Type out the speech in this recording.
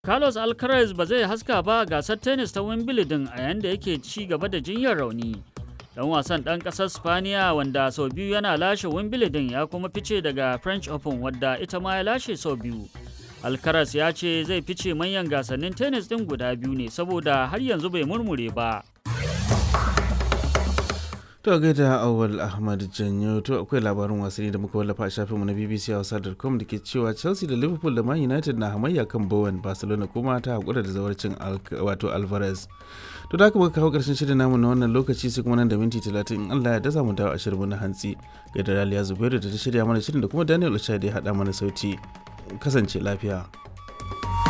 Carlos Alcaraz ba zai haska ba gasar tennis ta Wimbledon a yayin da yake ci gaba da jinyar rauni. Dan wasan ɗan ƙasar Spaniya wanda sau biyu yana lashe Wimbledon ya kuma fice daga French Open wadda ita ma ya lashe sau biyu. Alcaraz ya ce zai fice manyan gasannin tennis ɗin guda biyu ne saboda har yanzu bai murmure ba. To gaida Awal Ahmad Janyo to akwai labarin wasanni da muka wallafa a shafinmu na BBC Hausa.com da ke cewa Chelsea da Liverpool da Man United na hamayya kan Bowen Barcelona kuma ta hakura da zawarcin wato Alvarez. To da haka muka kawo karshen shirin namu na wannan lokaci sai kuma nan da minti 30 in Allah ya da zamu dawo a shirin na hantsi. Gaida Raliya Zubairu da ta shirya mana shirin da kuma Daniel Ochai da ya haɗa mana sauti. Kasance lafiya.